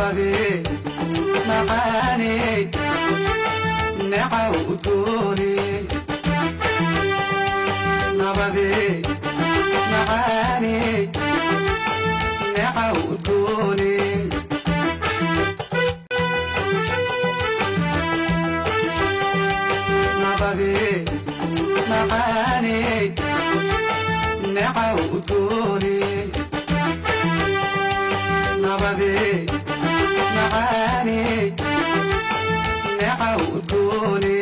nabadee macaaney necaw udgoone nabadee macaaney necaw udgoone nabadee macaaney necaw udgoone nabadee macaaney necaw udgoone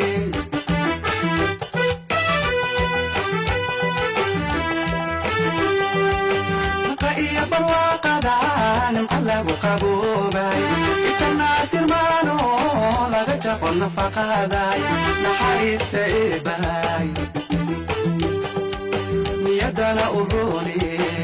naqa iyo barwaaqada nimca lagu qaboobay ikanaasirmaano laga jaqo nafaqaday naxariista eebahay niyadana u rooney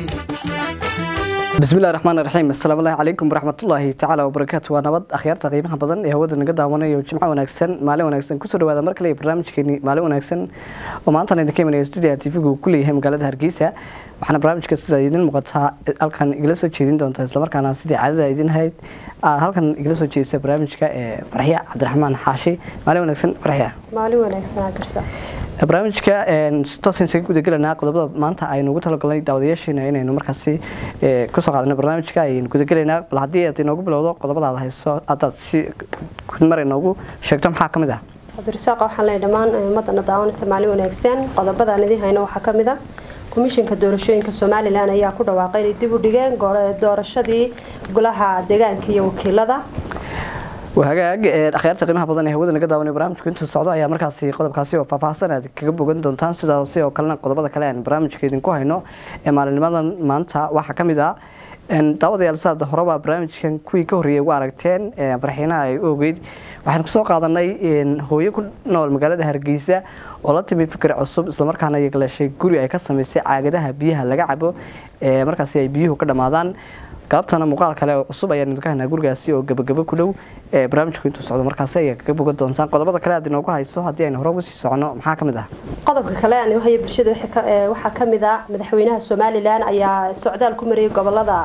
bismillahi raxmaan raxiim asalaamu allahi calaykum waraxmatullaahi tacaala wabarakaatu waa nabad akhyaarta qiimaha badan ee hawada naga daawanayo jimco wanaagsan maalin wanaagsan kusoo dhawaada mar kale barnaamijkeeni maalin wanaagsan oo maantan idinka imanaya stuudiga tvgu uu ku leeyahay magaalada hargeysa waxaana barnaamijka sida idin muuqataa halkan igala soo jeedin doonta islamarkaana sidii caadada idin hayd halkan igala soo jeedisa barnaamijka ee farxiya cabdiraxmaan xaashi maalin wanaagsan farxiya maalin wanaagsanaa garsa barnaamijka si toos isaga gudagelanaa qodobada maanta aynu ugu talagalnay daawadayaasheena inaynu markaasi kusoo qaadano barnaamijka aynu gudagelaynaa bal haddii aad inoogu bilowdo qodobada aad hayso haddaad si mar inoogu sheegto maxaa ka mid ah cabdirasaaq waxaan leeyahay dhammaan ummadana daawanaysa maalin wanaagsan qodobadaan idiin hayno waxaa ka mid a komishinka doorashooyinka somalilan ayaa ku dhawaaqay inay dib u dhigeen doorashadii golaha deegaanka iyo wakiilada hagaag akhyaarta qiimaha badan ee hawada naga daawanay barnaamijku intuu socdo ayaa markaasi qodobkaasi oo faahfaahsan aad kaga bogan doontaan sidaasi oo kalena qodobada kale aan barnaamijka idinku hayno ee maalinimadan maanta waxaa ka mid ah daawadayaal saad horeba barnaamijkan kuwii ka horreeyay ugu aragteen farxiinaha ay u ogeyd waxaan kusoo qaadanay hooyo ku nool magaalada hargeysa oo la timi fikir cusub islamarkaana yagleeshay guri ay ka samaysay caagadaha biyaha laga cabo ee markaasi ay biyuhu ka dhammaadaan galabtana muuqaal kale oo cusub ayaan idinka haynaa gurigaasi oo gabagabo ku dhow ee barnaamijku intuu socdo markaasi ayaa kaga bogan doontaan qodobada kale aad inoogu hayso haddii aynu hore uga sii socono maxaa ka mid ah qodobka kale aan haya bulshada waxaa ka mid a madaxweynaha somalilan ayaa socdaal ku mariyay gobolada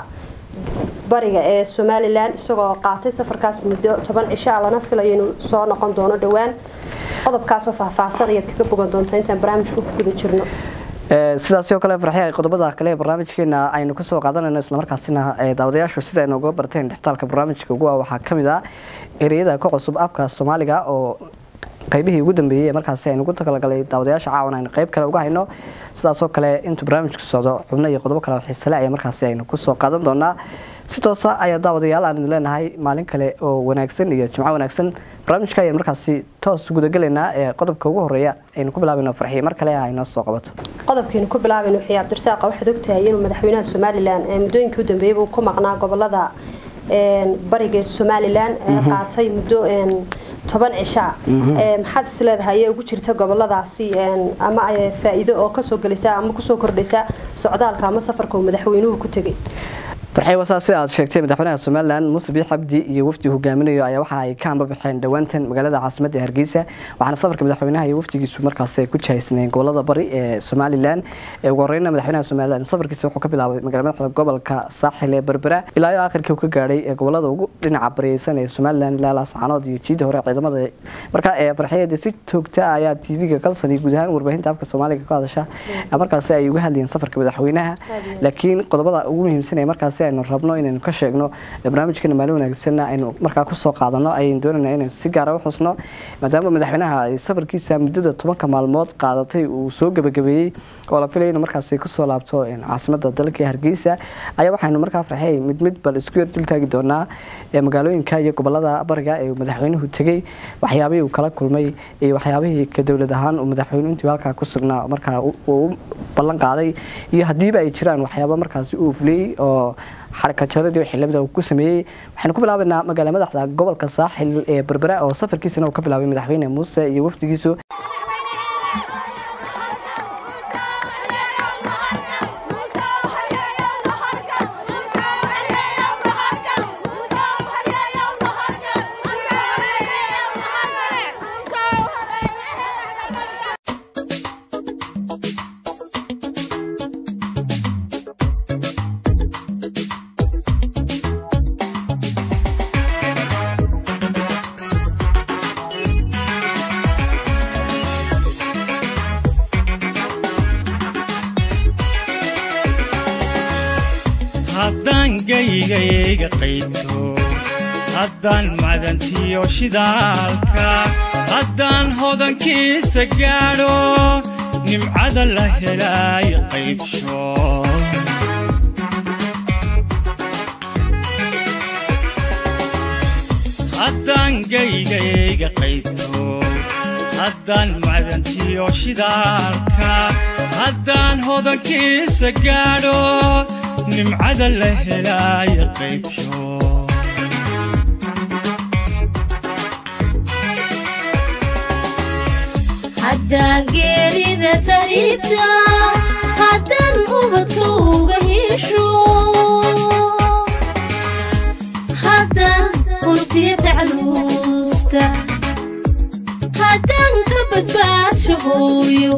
bariga ee somalilan isagoo qaatay safarkaas muddo toban cisho a lana filayo inuu soo noqon doono dhowaan qodobkaasoo faahfaahsan ayaad kaga bogan doontaa intaan barnaamijka ku guda jirno sidaasi oo kale farxiya qodobada kale ee barnaamijkeena aynu kasoo qaadanayno islamarkaasina daawadayaashu sida aynu uga barteen dhextaalka barnaamijka ugu waxaa ka mid ah ereyada ka cusub afka soomaaliga oo qaybihii ugu dambeeyey ee markaasi aynu ugu talagalay daawadayaasha caawan aynu qayb kale uga hayno sidaasoo kale intuu barnaamijku socdo xubno iyo qodobo kale oo xiisale ayaa markaasi aynu kusoo qaadan doonaa si toosa ayaa daawadayaal aan idin leenahay maalin kale oo wanaagsan iyo jimco wanaagsan barnaamijka ayaan markaasi toos gudagelaynaa ee qodobka ugu horeeya aynu ku bilaabayno farxiye mar kale aynoo soo qabato qodobkeenu ku bilaabayno wixii cabdirasaaqa waxaad ogtahay inuu madaxweynaha somalilan ee muddooyinkii u dambeeyay uu ku maqnaa gobolada bariga somalilan qaatay muddo toban cishaa maxaad is leedahay ee ugu jirta goboladaasi ama faa-iido oo kasoo gelaysa ama kusoo kordhaysa socdaalka ama safarka uu madaxweynuhu ku tegay farxey wasaa sida aad sheegtay madaxweynaha somalilan muuse biix cabdi iyo wafdi hogaaminayo ayaa waxa ay ka ambabaxeen dhowaantan magaalada caasimadda hargeysa waxaana safarka madaxweynaha iyo wafdigiisu markaas ay ku jahaysneen gobolada bari ee somalilan ugu horeyna madaxweynaha somalilan safarkiisa wuxuu ka bilaabay magala madaxda gobolka saaxil ee berbera ilaa iyo aakhirkii uu ka gaadhay ee gobolada ugu dhinaca bariyeysan ee somalilan ilaa laascaanood iyo jiida hore ciidamada marka farxiyada si joogta ah ayaa tv-ga kalsan iyo guud ahaan warbaahinta afka soomaaliga ka hadasha markaasi ay uga hadlayeen safarka madaxweynaha laakiin qodobada ugu muhiimsan ee markaasi aynu rabno inaynu ka sheegno barnaamijkeena maalin wanaagsanna aynu markaa kusoo qaadano ayaynu doonayna inaynu si gaara u xusno maadaama madaxweynaha ay safarkiisa muddada tobanka maalmood qaadatay uu soo gebagabeeyey oo la filaya inuu markaasi kusoo laabto caasimada dalka hargeysa ayaa waxaynu markaa farxey mid mid bal isku yar dultaagi doonaa magaalooyinka iyo gobolada bariga ee madaxweynuhu tegey waxyaabihii uu kala kulmay iyo waxyaabihii ka dowlad ahaan uu madaxweynuhu intii halkaa ku sugnaa markaa uu ballan qaaday iyo haddiiba ay jiraan waxyaaba markaasi uu fuliyey oo xarakajaradii xildhibada uu ku sameeyey waxaynu ku bilaabaynaa magaala madaxda gobolka saaxil ee berbera oo safarkiisana uu ka bilaabay madaxweyne muuse iyo wafdigiisu haddaan gaygayga qayto haddaan madantiyo shidaalka haddaan hodankiisa gaadho nimcada la helaay qaybsho haddaan gaygayga qayto haddaan macdantiyo shidaalka haddaan hodankiisa gaadho nimcada la helaay qaybsho haddaan geerida tarita haddaan ubadka uga hesho haddaan runtiya tacluusta haddaan ka badbaadsho hooyo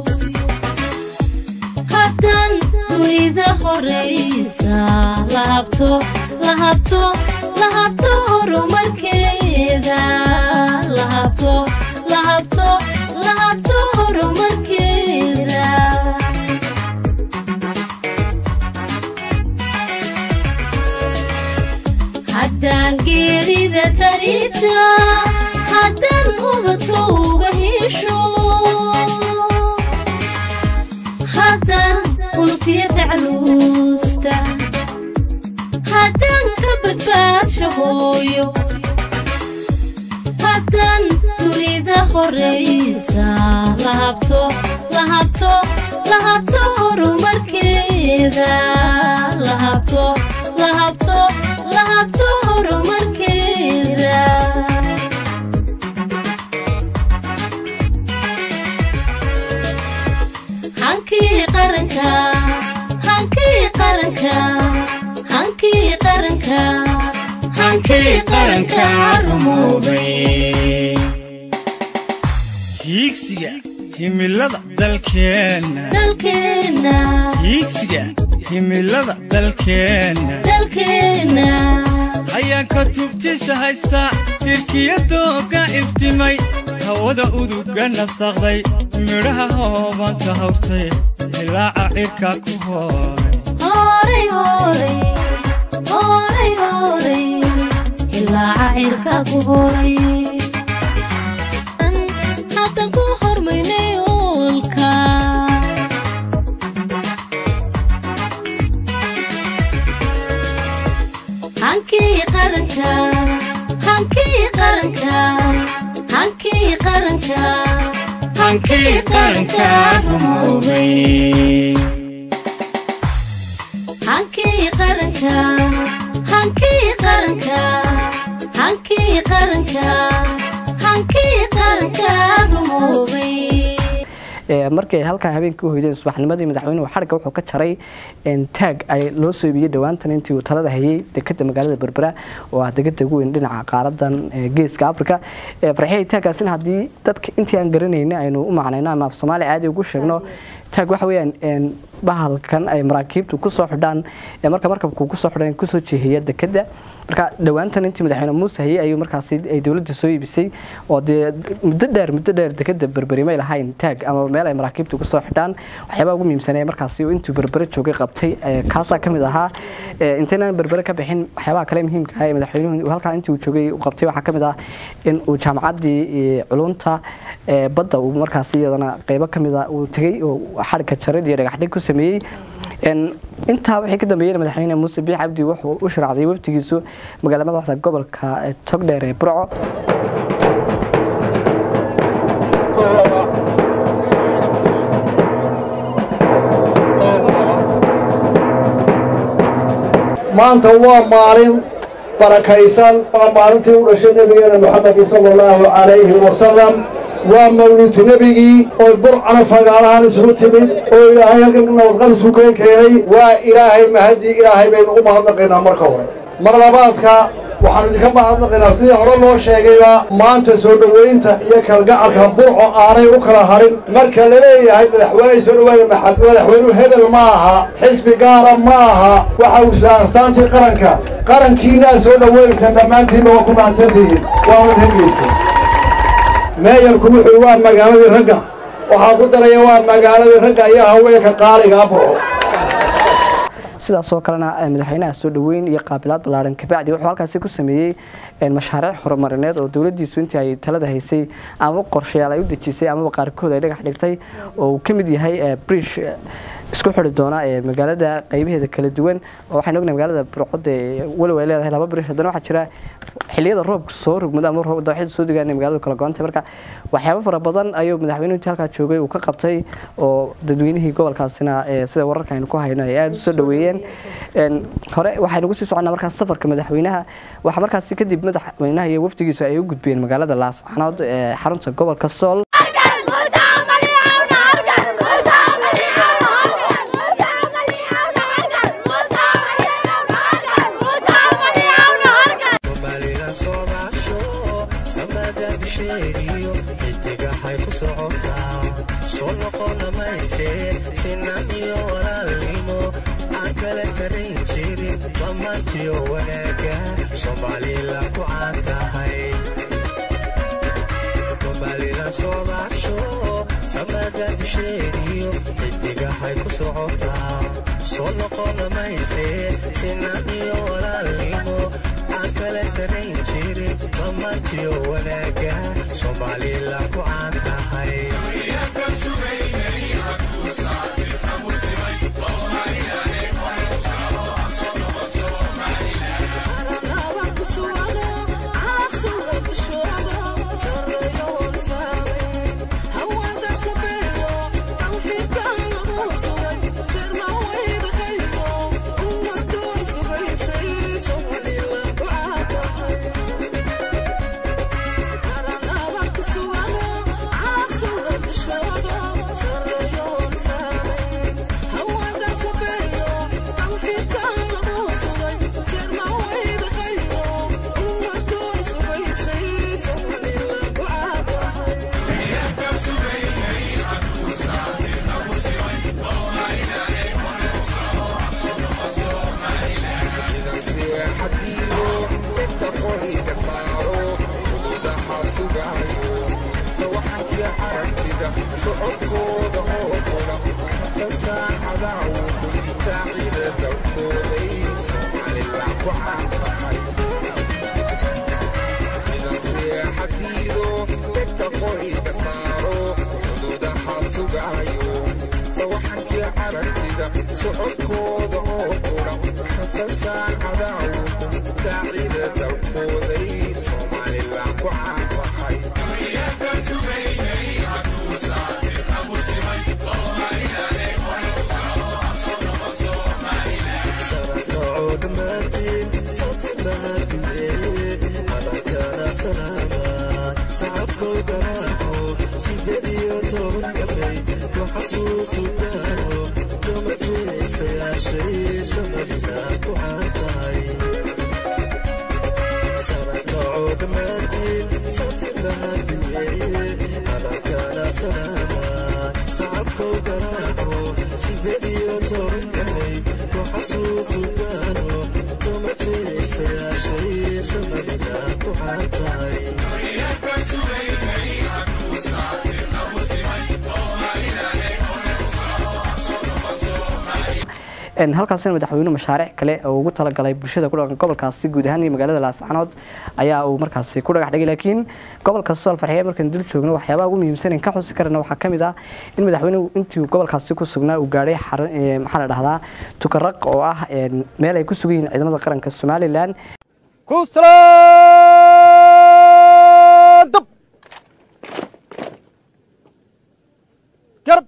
haddaan dunida horaysa la habto la habto la habto horumarkeeda la habto la habto la habto horumarkeeda haddaan geerida tarita haddaan ubadka uga hesho haddaan runtiya tacluusta haddaan ka badbaadsho hooyo haddaan dunida horaysa la habto la habto la habto horumarkeeda la habto la habto la habto horumarkeeda hankii qaranka hankii qaranka hankii qaranka hankii qaranka rumowday hiigsiga himilada dalkeenna dalkeenna hiigsiga himilada dalkeenna dalkeenna hayaanka tubtiisa haysta hirkiya dooga iftimay hawada uduga nasaqday midhaha hoobanta hawrtay dilaaca cirka ku hooray horay horay horay horay ilaaca cirka ku horay An haddan ku hormaynay oolka hankii qaranka hankii qaranka hankii qaranka hankii qaranka rumowday hankii qaranka hankii qaranka hankii qaranka hankii qaranka rumoobay markii ay halkaa habeenkii u hoydeen subaxnimadii madaxweynuhu xarigga wuxuu ka jaray taag ay loo soo iibiyey dhowaantan intii uu talada hayay dekeda magaalada berbera oo ah degada ugu weyn dhinaca qaaradan geeska africa farxiyay taaggaasina haddii dadka intii aan garanayna aynu u macnayno ama af soomaali caadi ugu sheegno taag waxa weeyaan bahalkan ay maraakiibtu kusoo xidhaan marka markabku kusoo xidhan kusoo jeehiya dekeda marka dhowaantan intii madaxweyne muuse hayay ayuu markaasi ay dowladda soo iibisay oo dee muddo dheer muddo dheer dekeda berberi may lahayn taag ama meel ay maraakiibtu kusoo xidhaan waxyaabaha ugu muhiimsanee markaasi intuu berbere joogay qabtay kaasaa ka mid ahaa intaynaan berbere ka bixin waxyaabaha kale muhiimka ah ee madaxweynuhu halkaa intii uu joogay uu qabtay waxaa ka mid ah in uu jaamacaddii culunta badda uu markaasi iyadana qeybo ka mid a uu tegey oo xarigka jarid iyo dhagaxdhig ku sameeyey intaa wixii ka dambeeyeyna madaxweyne muuse biix cabdi wuxuu u sharaacday waftigiisu magaala madaxda gobolka togdheer ee burco maanta waa maalin barakaysan waa maalintii u dhashay nebigeena moxamedin sala allahu calayhi wasalam waa mawlid nebigii oo burcana fagaalahaan isugu timid oo ilaahay halkan nabadqab isu keen keenay waa ilaahay mahadii ilaahay baynu u mahadnaqaynaa marka hore mar labaadka waxaanu idinka mahadnaqaynaa sidii hore loo sheegayba maanta soo dhoweynta iyo kalgacalka burco aanay u kala harin marka la leeyahay madaxweyne soo dhowaana madaxweynuhu hebel ma aha xisbi gaara ma aha waxa uu saastaantii qaranka qarankiinaa soo dhoweynaysaan dhammaantiinba waa ku mahadsantihiin waa mid hegeysta meeyarku wuxuu waa magaaladii ragga waxaa ku daraya waa magaaladii ragga iyo haweenka qaaligaa burco sidaasoo kalena madaxweynaha soo dhaweyn iyo qaabilaad ballaaran kabacdi wuxuu halkaasi ku sameeyey mashaariic horumarineed oo dowladiisu intii ay talada haysay amaba qorshayaal ay u dejisay amaba qaarkood ay dhagax dhigtay oo uu ka mid yahay brish isku xiri doona ee magaalada qaybaheeda kala duwan oo waxaan ognahay magaalada burcod ee walow ay leedahay laba birish haddana waxaa jira xilliyada roobka soo rugmada ama roob dawxida soo degaan ee magaalada kala goontay marka waxyaabo fara badan ayuu madaxweynuhu intii halkaa joogay uu ka qabtay oo dadweynihii gobolkaasina sida wararka aynu ku hayno ay aada u soo dhaweeyeen hore waxaynu kusii soconnaa markaas safarka madaxweynaha waxaa markaasi kadib madaxweynaha iyo wafdigiisu ay u gudbeen magaalada laascanood ee xarunta gobolka sool xidigahay ku socotaa soo noqona mayse sinaan iyo walaalnimo aan kala sarayn jirin dhammaantiyo wanaaga soomaalila ku caan tahay soomaalila soodaasho samada dusheediyo xidigahay ku socotaa soo noqona mayse sinaan iyo walaalnimo aan kala sarayn jirin dhammaantiyo wanaaga soomaalila ku caan tahay socodkooda oo qura fasaacada daacida dawkooday soomaalila ku caantahay idan seexadiido degta qoriga saaro xuduudaha sugaayo sawaxankii caragtida socodkooda oo qura fasaacada daacida dawkooday soomaalila ku caantahay halkaasina madaxweynuhu mashaariic kale oo ugu talagalay bulshada ku dhaqan gobolkaasi guud ahaan iyo magaalada laascanood ayaa uu markaasi ku dhagax dhigay laakiin gobolka sool farxiye markaan dul joogno waxyaabaha ugu muhiimsan ka xusi karana waxaa ka mid ah in madaxweynuhu intii gobolkaasi ku sugnaa uu gaadhay maxaa la dhahdaa tukaraq oo ah meel ay ku sugan yihiin ciidamada qaranka somalilan kuslaandab garab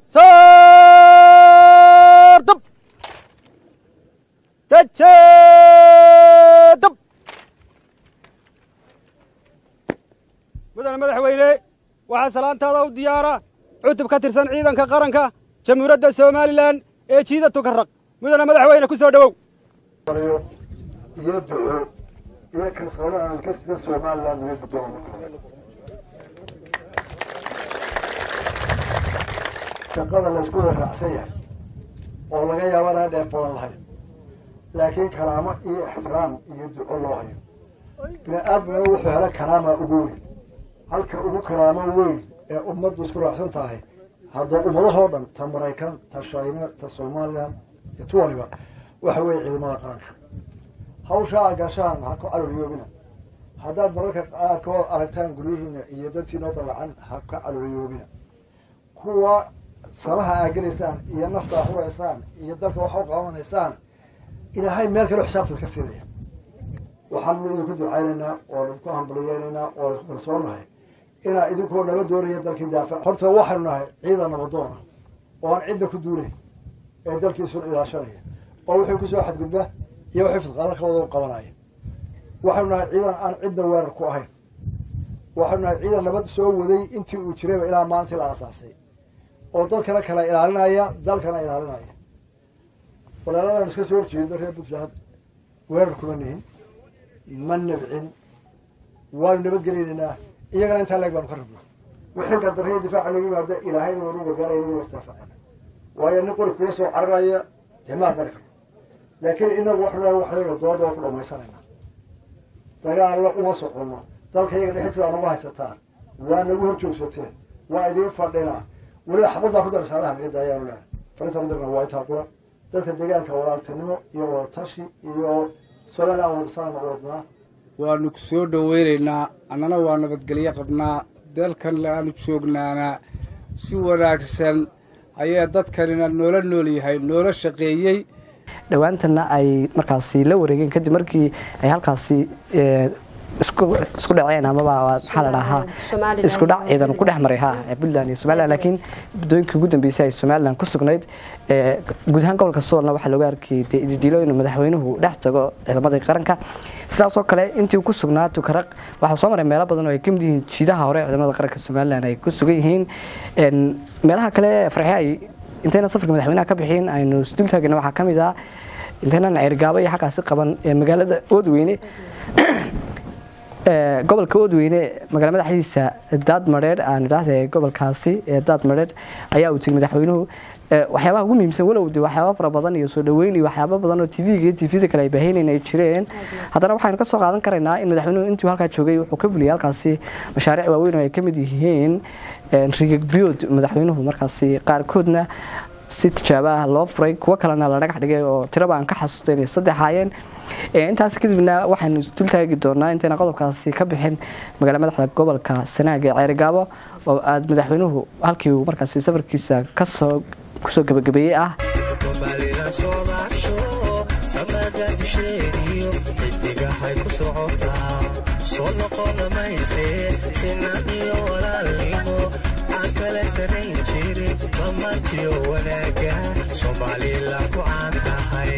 saardab dajeedab mudane madaxweyne waxaa salaantaada u diyaara cutub ka tirsan ciidanka qaranka jamhuuriyadda somalilan ee jiida tukaraq mudane madaxweyne ku soo dhowow iyo duco iyo kalsooni aan ka sida somaliland uga gudoomo shaqada laysku waraacsan yahay oo laga yaaba inaan dheef badan lahayn laakiin karaamo iyo ixtiraam iyo duco loo hayo bini aadmina wuxuu hela karaama ugu weyn halka ugu karaamo weyn ee ummaddu isku raacsan tahay hadda ummadahoo dhan ta maraykan ta shayna ta somalilan iyo tu waliba waxa weeye ciidamada qaranka hawshaa gashaan ha ku caloliyoobina haddaad mararka qaarkood aragtaan guryihiina iyo dadtiinoo dalacan ha ka caloliyoobina kuwa samaha aa gelaysaan iyo nafta aa huraysaan iyo dalka waxa u qabanaysaan ilaahay meel kale xisaabtaad ka siinaya waxaanu idinku ducaynaynaa oo idinku hambaliyeynaynaa oo idinku kalsoonahay inaa idinkoo naba doonaya dalkii daafac horta waxaynu nahay ciidan nabadoona oo aan cidda ku duunayn ee dalkiisuna ilaashanaya oo wixii kusoo xadgudba iyo wixii fidqaalo ka wada u qabanaya waxaynu nahay ciidan aan cidda weerar ku ahayn waxaynu nahay ciidan nabad soo waday intii uu jirayba ilaa maalintii la aasaasay oo dadkana kala ilaalinaya dalkana ilaalinaya walaaladaan iska soo horjeedo reer puntland weerar kuma nihin ma nabcin waanu nabadgelinaynaa iyagana intaa leeg baanu ka rabnaa wixii gardarriya difaaca loogu yimaado ilaahayna waanu gargaaraya inagu istaafacana waayo nin qori kula soo cararaya dee ma aqbali karno laakiin inagu waxnu leeyahay waxyaga doodda waa ku dhamaysanayna dagaallo uma soconno dalka iyaga dhexdiisa waa nagu haysataan waa nagu hor joogsateen waa idiin fadhinaa weliba xabad baa ku dara saalaha naga daayaanu leehay farinta mudirna waa intaa qura dadka deegaanka walaaltinimo iyo wadatashi iyo somaliland wadasana wadnaa waanu ku soo dhoweynaynaa annana waa nabadgelyo qabnaa dalkan aanu joognaanaa si wanaagsan ayaa dadkanina noola nool yahay noola shaqeeyey dhowaantana ay markaasi la wareegeen kadib markii ay halkaasi isku isku dhaceen amaba maxaa la dhahaa Somaliland. isku dhac ciidan ku dhex maray ha ee Puntland iyo Somaliland laakiin muddooyinkii ugu dambeysay ay Somaliland ku sugnayd ee guud ahaan gobolka Soolna waxaa looga arkay diidilo inuu madaxweynuhu dhex tago ciidamadii qaranka sidaas oo kale intii uu ku sugnaa Tukaraq waxaa soo maray meelo badan oo ay ka mid yihiin jiidaha hore ee ciidamada qaranka Somaliland ay ku sugan yihiin een meelaha kale ee farxi ay intayna safarka madaxweynaha ka bixin aynu isdul taagna waxaa ka mid ah intayna ceergaabo iyo xaggaasi qaban ee magaalada Oodweyne ee gobolka Oodweyne magaala madaxdiisa Daad Mareer aan idhaahday gobolkaasi ee Daad Mareer ayaa uu tigay madaxweynuhu ee waxyaabaha ugu muhiimsan walow de waxyaabo fara badan iyo soo dhaweyn iyo waxyaabo badan oo TV-ga iyo TV-da kale ay baahinayeen ay jireen haddana waxaynu ka soo qaadan karaynaa in madaxweynuhu intuu halkaa joogay wuxuu ka fuliyay halkaasi mashaariic waaweyn oo ay ka mid yihiin een rigag biyood madaxweynuhu markaasi qaarkoodna si tijaabo ah loo furay kuwo kalena la dhagax dhigay oo tiraba aan ka xasuustay inay saddex ahaayeen Ee, intaas kadibna waxaynu dul taagi doonaa intayna qodobkaasi ka bixin magaala madaxda gobolka sanaag ee ceerigaabo oo aad madaxweynuhu halkii uu markaasi safarkiisa kasoo kusoo gabagabeeyey ah soomaalida soodaasho samada dusheediyo xidigahay ku socotaa soo noqona mayse sinad iyo walaalnimo aan kala sanayn jirin dhammaantiyo wanaaga soomaalila ku caan tahay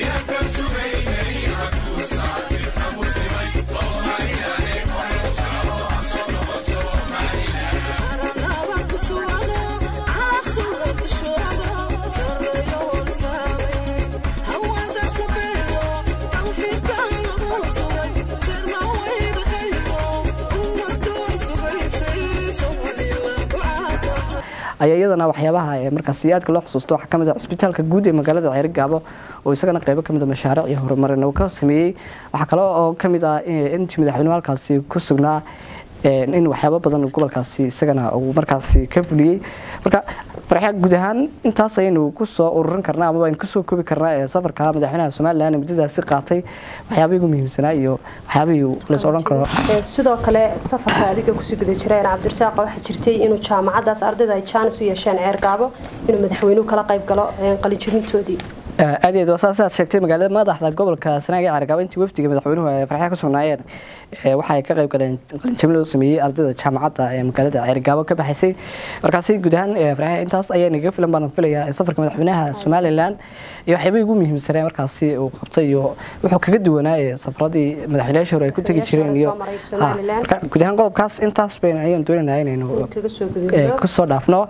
ayaa iyadana waxyaabaha ee markaasi aadka loo xusuusto waxaa kamid ah cisbitaalka guud ee magaalada ceerigaabo oo isagana qeybo kamid a mashaariic iyo horumarin uu ka sameeyey waxaa kale oo kamid ah in- intii madaxweynuhu halkaasi ku sugnaa een, in waxyaabo badan uu gobolkaasi isagana uu markaasi ka fuliyey marka farxa guud ahaan intaas ayaynu kusoo ururin karnaa amaba aynu kusoo koobi karnaa ee safarka madaxweynaha somalilan ee muddadaasi qaatay waxyaabihii ugu muhiimsanaa iyo waxyaabihii lays odhan karo Ee, sidoo kale safarka adiga kusii guda jireen cabdirasaaq waxaa jirtay inuu jaamacadaas ardayda ay jaanis u yeesheen ceergaabo inuu madaxweynuhu kala qayb galo ee, qalinjibintoodii aad iyo aad waa saas aad sheegtay magaalada madaxda gobolka sanaag ee Caraga intii wafdiga madaxweynuhu ay farxad ku sugnaayeen ee waxa ay ka qayb galeen qalinjabin loo sameeyay ardayda jaamacadda ee magaalada Caraga ka baxaysay markaasi guud ahaan ee farxad intaas ayaa naga filan baan filayaa ee safarka madaxweynaha Somaliland iyo waxyaabihii ugu muhiimsanaa markaasi uu qabtay iyo wuxuu kaga duwanaa ee safaradii madaxweynayaasha hore ay ku tagi jireen iyo Soo maray Ha, Somaliland. marka guud ahaan qodobkaas intaas baynu ayaan doonaynaa inaynu kaga soo ee, gudubno kusoo dhaafno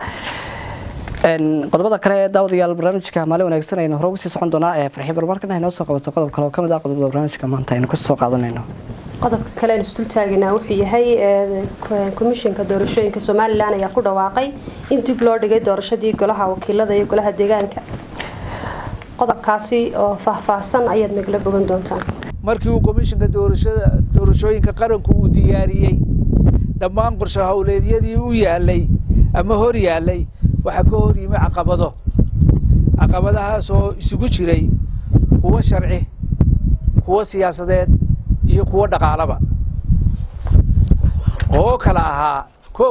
Een, qodobada kale ee daawadayaal barnaamijka maalin wanaagsan aynu hore ugu sii socon doonaa ee farxi barmarkana inoo soo qabato qodob kale oo ka mid ah qodobada barnaamijka maanta aynu kusoo qaadanayno qodobka kale aan isdul taaginaa wuxuu yahay ee, k- komishanka doorashooyinka somalilan ayaa ku dhawaaqay in dib loo dhigay doorashadii golaha wakiilada iyo golaha deegaanka qodobkaasi oo faahfaahsan ayaad nagala bogan doontaan markii uu komishinka doorashada doorashooyinka qaranku uu diyaariyey dhammaan qorshe howleedyadii u yaalay ama hor yaalay waxaa ka hor yimi caqabado caqabadahaas oo isugu jiray kuwo sharci kuwo siyaasadeed iyo kuwo dhaqaalaba oo kala ahaa kow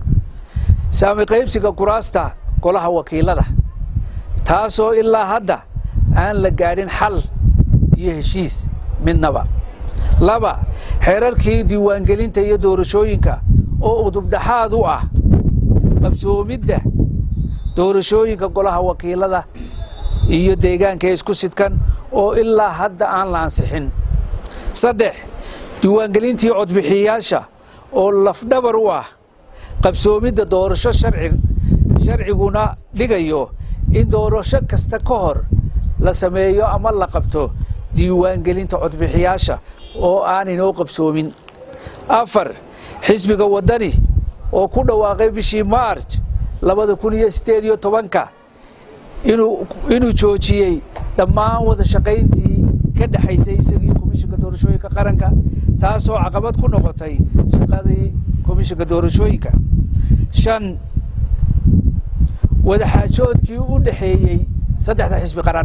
saami qaybsiga kuraasta golaha wakiilada taasoo ilaa hadda aan la gaadhin xal iyo heshiis midnaba laba xeerarkii diiwaangelinta iyo doorashooyinka oo udubdhaxaad u ah qabsoomidda doorashooyinka golaha wakiilada iyo deegaanka isku sidkan oo ilaa hadda aan la ansixin saddex diiwaangelintii codbixiyayaasha oo lafdhabar u ah qabsoomidda doorasho sharci sharciguna dhigayo in doorasho kasta ka hor la sameeyo ama la qabto diiwaangelinta codbixiyaasha oo aan inoo qabsoomin afar xisbiga waddani oo ku dhawaaqay bishii maarj labada kun iyo siddeed iyo tobanka inuu inuu joojiyey dhammaan wada shaqayntii ka dhexaysay isagii komishinka doorashooyinka qaranka taasoo caqabad ku noqotay shaqadii komishinka doorashooyinka shan wadaxaajoodkii u dhexeeyey saddexda xisbi qaran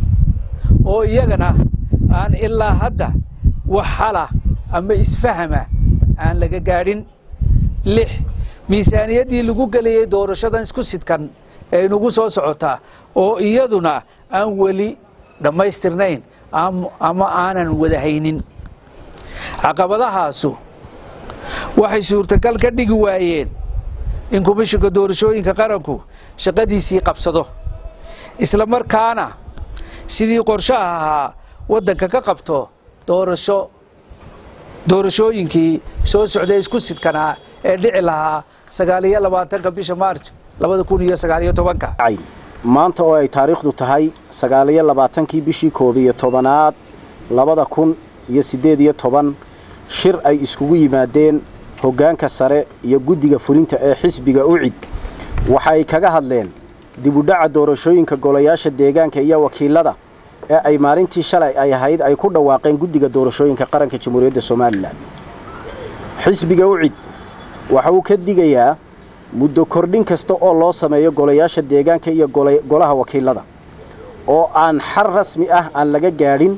oo iyagana aan ilaa hadda wax xala ama isfahama aan laga gaadhin lix miisaaniyaddii lagu gelayey doorashadan isku sidkan ee inugu soo socotaa oo iyaduna aan weli dhammaystirnayn ama aanan wadahaynin caqabadahaasu waxay suurtagal ka dhigi waayeen in komishinka doorashooyinka qaranku shaqadiisii qabsado isla markaana sidii qorshaha ahaa waddanka ka qabto doorasho doorashooyinkii soo socday isku sidkanaa ee dhici lahaa sagaal iyo labaatanka bisha maarj labada kun iyo sagaal iyo tobanka maanta oo ay taariikhdu tahay sagaal iyo labaatankii bishii koob iyo tobanaad labada kun iyo siddeed iyo toban shir ay iskugu yimaadeen hoggaanka sare iyo guddiga fulinta ee xisbiga ucid waxay kaga hadleen dibudhaca doorashooyinka golayaasha deegaanka iyo wakiilada ee ay maalintii shalay ay ahayd ay ku dhawaaqeen guddiga doorashooyinka qaranka jamhuuriyadda somalilan xisbiga ucid waxa uu ka digayaa muddo kordhin kasta oo loo sameeyo golayaasha deegaanka iyo golaha wakiilada oo aan xal rasmi ah aan laga gaadhin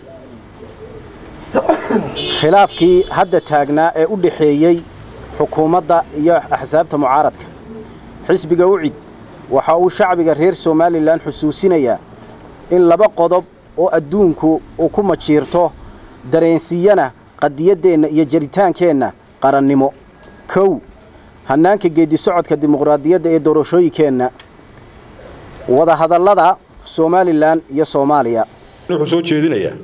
khilaafkii hadda taagnaa ee u dhexeeyey xukuumadda iyo axsaabta mucaaradka xisbiga ucid waxa uu shacbiga reer somalilan xusuusinayaa in laba qodob oo adduunku uu ku majiirto dareensiiyana qadiyaddeenna iyo jaritaankeenna qarannimo kow hannaanka geeddi socodka dimuqraadiyadda ee doorashooyinkeenna wadahadallada somalilan iyo soomaaliya wuxuu soo jeedinayaa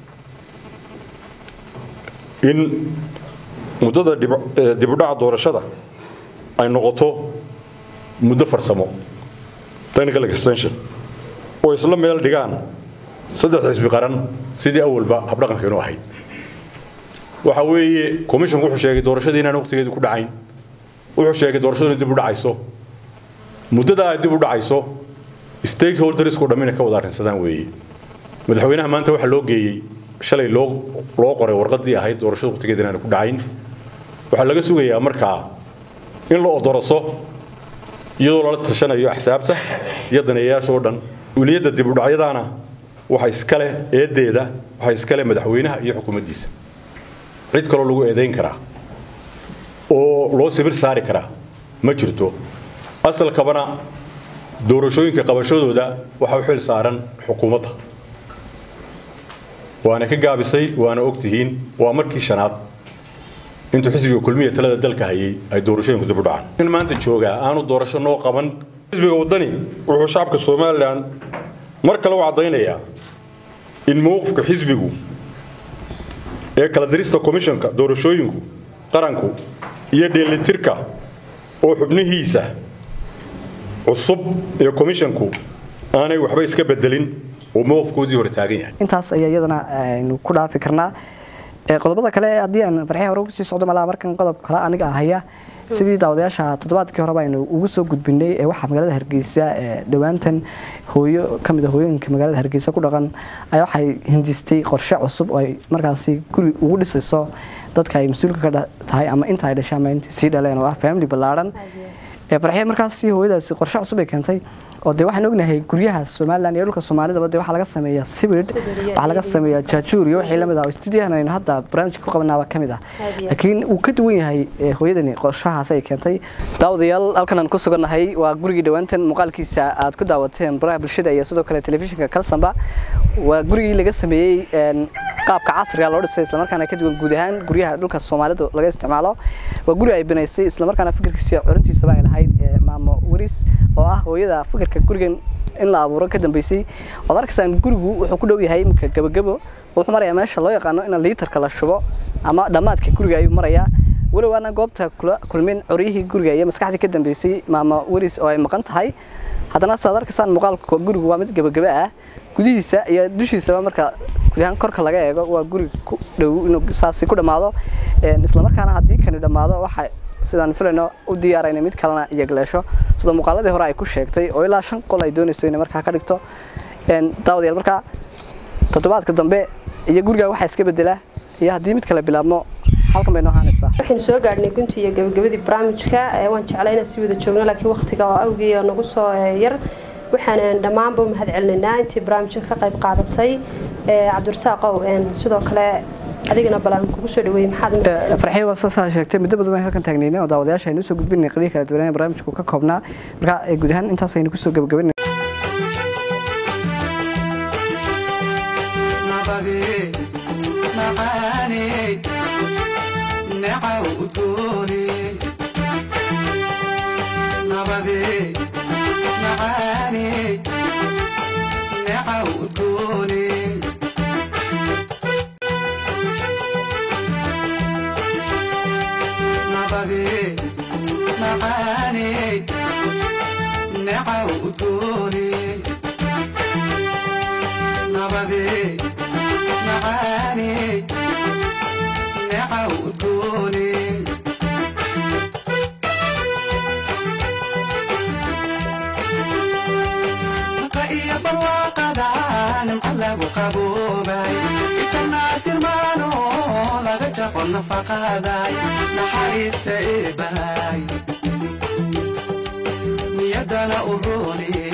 in muddada dibudhaca doorashada ay noqoto muddo farsamo technical extension oo isla meel dhigaan saddex xisbi qaran sidii awalba habdhaqankeenu ahayd waxa weeye commissionku wuxuu sheegay doorashadii inaan waqtigeedu ku dhacayn wuxuu sheegay doorashadu inay dib u dhacayso muddada ay dib u dhacayso stakeholdersku dhammina ka wada arrinsadaan weeye madaxweynaha maanta waxaa loo geeyey shalay loo loo qoray warqadii ahayd doorashada waqtigeeda inaan ku dhacayn waxaa laga sugayaa markaa in la odoroso iyadoo lala tashanayo axsaabta iyo daneeyayaasha oo dhan weliyadda dib u dhacyadaana waxa iskale eedeeda waxa iskale madaxweynaha iyo xukuumaddiisa cid kaloo lagu eedayn karaa oo loo sibir saari karaa ma jirto asalkabana doorashooyinka qabashadooda waxa u xil saaran xukuumadda waana ka gaabisay waana ogtihiin waa markii shanaad intuu xisbiga kulmiya talada dalka hayay ay doorashooyinku dib u dhacaan in maanta joogaa aanu doorasho noo qaban xisbiga waddani wuxuu shacabka somalilan mar kale u caddaynayaa in mowqifka xisbigu ee kala dirista komishanka doorashooyinku qaranku iyo dheelitirka oo xubnihiisa cusub ee komishanku aanay waxba iska bedelin oo mowqifkoodii hore taagan yahay intaas ayaa iyadana aynu ku dhaafi karnaa qodobada kale haddii aan farxii hore ugu sii socdo malaa markan qodob kale aniga ahaya sidii daawadayaasha toddobaadkii horeba aynu ugu soo gudbinay ee waxaa magaalada hargeysa dhowaantan hooyo ka mid a hooyooyinka magaalada hargeysa ku dhaqan ayaa waxay hindistay qorshe cusub oo ay markaasi guri ugu dhisayso dadka ay mas-uulka ka tahay ama inta ay dhashay ama inta sii dhaleen oo ah family ballaadhan farxiya markaasi hooyadaasi qorshe cusub ay keentay oo dee waxaan ognahay guryaha somalilan iyo dhulka soomaalidaba dee waxaa laga sameeyaa sibid waxaa laga sameeyaa jaajuur iyo wixii lamid ah oo stuudiyahan aynu hadda barnaamijka ku qabanaaba ka mid ah laakiin uu ka duwan yahay hooyadani qorshahaas ay keentay daawadayaal halkan aan ku sugannahay waa gurigii dhowaantan muuqaalkiisa aad ku daawateen baraha bulshada iyo sidoo kale telefishinka kalsamba waa gurigii laga sameeyey qaabka casriga loo dhisay islamarkaana ka duwan guud ahaan guryaha dhulka soomaalida laga isticmaalo waa guri ay banaysay islamarkaana fikirkiisa curintiisaba ay lahayd maamo waris oo ah hooyada fikirka gurigan in la abuuro ka dambeysay waad arkaysaan gurigu wuxuu ku dhow yahay iminka gabagabo wuxuu marayaa meesha loo yaqaano in liitarka la shubo ama dhammaadka guriga ayuu marayaa walow aana goobta kula kulmin coryihii guriga iyo maskaxdii ka dambeysay maamo waris oo ay maqan tahay haddana saad arkaysaan muuqaalka gurigu waa mid gabagaba ah gudihiisa iyo dushiisaba marka guud ahaan korka laga eego waa guri ku dhow inuu saasi ku dhammaado islamarkaana haddii kani dhammaado waxa sidaan filayno u diyaarayna mid kalena iyagleesho sida muuqaaladii hore ay ku sheegtay oo ilaa shan qol ay doonayso inay markaa ka dhigto daawadayaal markaa toddobaadka dambe iyo guriga waxaa iska bedela iyo haddii mid kale bilaabmo halkan bay noo ahaanaysaa waxaynu soo gaadhnay gunti iyo gabagabadii barnaamijka waan jeclay inaan si wada joogno laakiin waqtiga oo awgii oo nagu soo yar waxaan dhammaanba u mahad celinaynaa intii barnaamijka ka qayb qaadatay cabdirasaaqow sidoo kale adigana balan kugu soo dhaweeyey maxaad farxiye waa saasaa sheegtay muddo badan baan halkan taagnaynay oo daawadayaasha aynu soo gudbinay qabiil kala duwanaa barnaamijku ka koobnaa marka guud ahaan intaas aynu kusoo gabagabanay naxariista eebahay niyadana u roonee